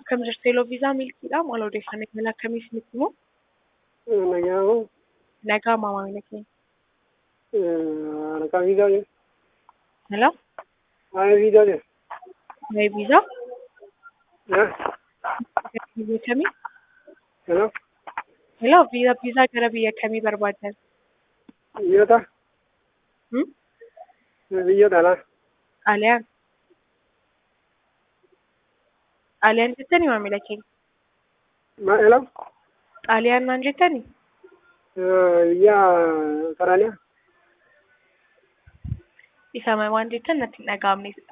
Akkam jirtu Eloo Viizaa Milkiidha. Maal odeeffannoo imala akkamii isinitti himu? Nagaamoo Nagaa maamila keenya. harkaa fiigaa jiru. Hello? Waa'ee fiigaa jiru. Waa'ee viizaa? Eh? Biyya kamii? Hello? Hello? Viizaa viizaa gara biyya kamii barbaaddan? Biyyoota? Hmm? Biyyoota alaa. Xaaliyaan? Xaaliyaan jettanii maamila keenya? Ma hello? Xaaliyaan naan jettanii? Biyya Saraaniyaa. Isa waan jettan natti hin dhaga'amne.